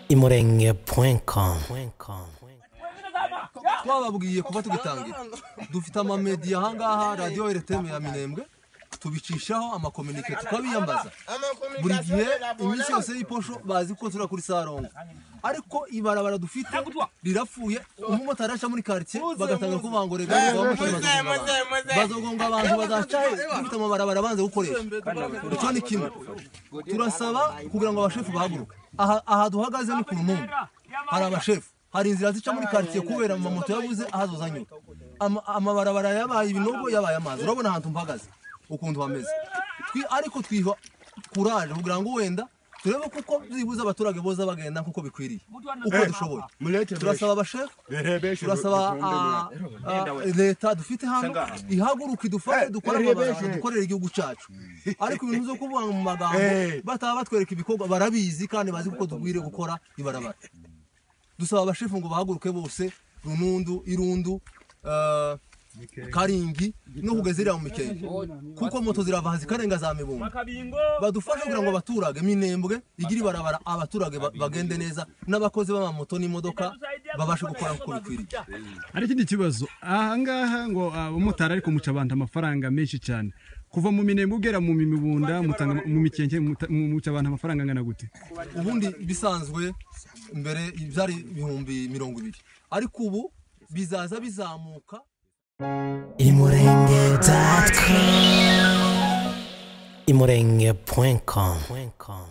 imurenge.com imurenge.com twababwiye kuba tugitangira dufite amamediya ahangaha radiyo eretemu ya minembwe tubicishaho amakominike tukabiyambaza buri gihe iminsi yose y'iposho bazi ko turi kuri sarongo ariko ibarabara dufite rirapfuye umumotari aca muri karitsiye bagatanga ko bangorega bazogonga abantu bazaca he dufite amabarabara banze gukoresha icyo ni kimwe turasaba kugira ngo abashefu bahaguruke aha aha duhagaze ni ku rumungu hari abashefu hari inzira zica muri karitsiye kubera amamoto yabuze ahazo zanyura Ama- amabarabara yabaye ibinogo yabaye amazi urabona ahantu mpagaze ukuntu hameze Twi- ariko twiha kuraje kugira ngo wenda turebe kuko byibuze abaturage boza bagenda nk'uko bikwiriye uko dushoboye turasaba abashefu turasaba ah, ah, leta dufite hano ihaguruka idufashe dukore amabarabara dukorera igihugu cyacu ariko ibintu byo kuvuga mu magambo bataba batwereka ibikorwa barabizi kandi bazi kuko dugwire gukora ibarabara dusaba abashefu ngo bahaguruke bose runundu irundu ah, karingi no kugeza iriya mu mikenke kuko moto zirava zikarenga za mibumba badufashe kugira ngo abaturage minembwe igire ibarabara abaturage ba- bagende neza n'abakozi b'amamoto n'imodoka babashe gukora uko bikwiriye hari ikindi kibazo ahangaha ngo abamotari ariko muca abantu amafaranga menshi cyane kuva mu minembwe ugera mu mibunda mutanga mu mikenke muta- mu- muca abantu amafaranga angana gute ubundi bisanzwe mbere byari ibihumbi mirongo ibiri ariko ubu bizaza bizamuka imurenge.com imurenge.com